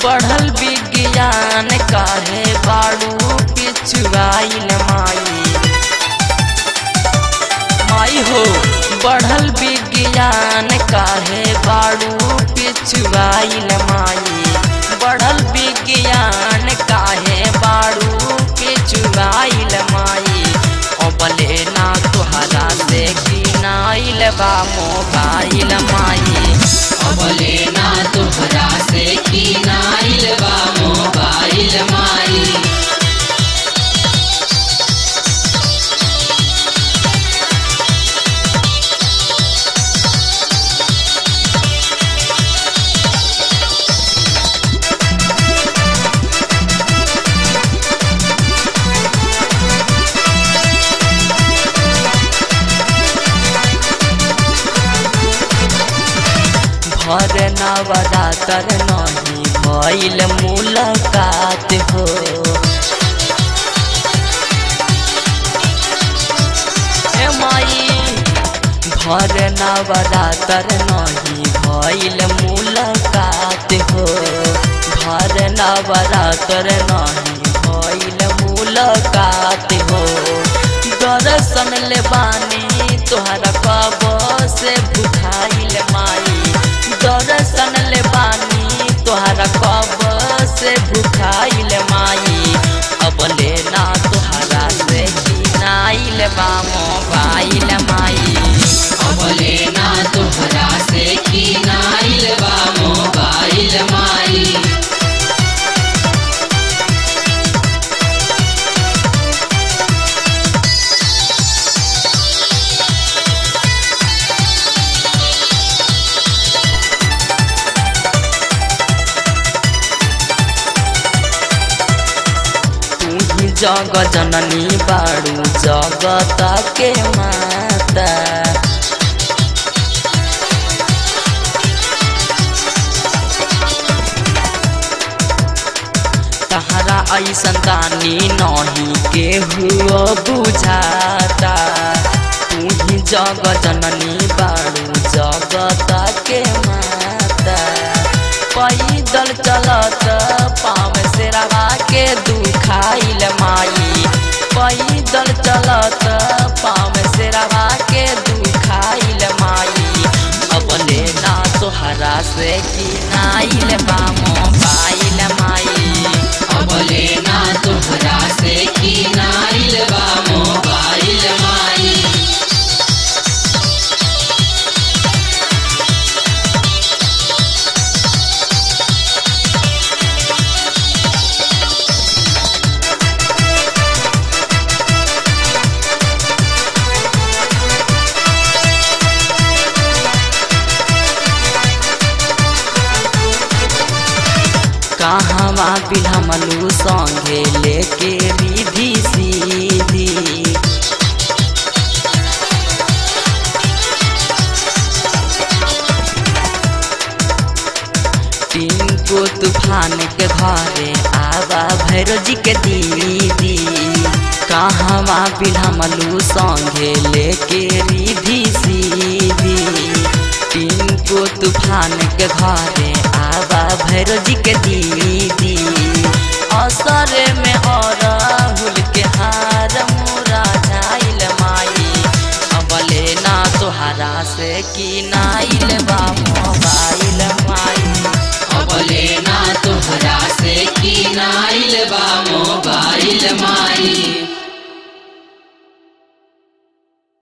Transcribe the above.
बढ़ल विज्ञान काहे बाड़ू पिछुआइल माई माई हो बढ़ल विज्ञान काहे बाड़ू पिछुआइल माई बढ़ल विज्ञान काहे बाड़ू पिछुआइल माई अबले ना तुहरा से किनाइल बा मोबाइल माई अबले ना तोहरा से किनाइल बा मोबाइल माई भर नवरातर नहीं भइल मुलाकात हो ए माई भर नवरातर नहीं भइल मुलाकात हो भर नवरातर नहीं भइल मुलाकात हो दर्शन ले बानी तोहरा कब से भुखाइल माई दर्शन ले बानी तोहरा कब से भुखाइल माई अब लेना तोहरा से किनाइल बा मोबाइल माई अबले ना तोहरा से किनाइल बा मोबाइल माई तू ही जग जननी बाड़ू जगत के माता तहरा ऐसन दानी नहीं के हुआ बुझाता तू ही जग जननी बाड़ू जगत के माता पैदल चलत पाँव से रवा के दुखाइल माई पैदल चलत पाँव से रवा के दुखाइल माई अब लेना तोहरा से किनाइल बा मोबाइल माई अबले ना तोहरा से किनाइल बा मोबाइल माई कहवा बिलमलू संगे लेके रिधी सीधी टिंको तूफान के घरे आवा भैरो जी के दीदी कहवा बिलमलू संगे लेके रिधी सीधी टिंको तूफान के घरे आवा भैरो जी के दीदी असर में और हुल के हार मोरा झाइल माई अब लेना तोहरा से किनाइल बा मोबाइल माई अबले ना तोहरा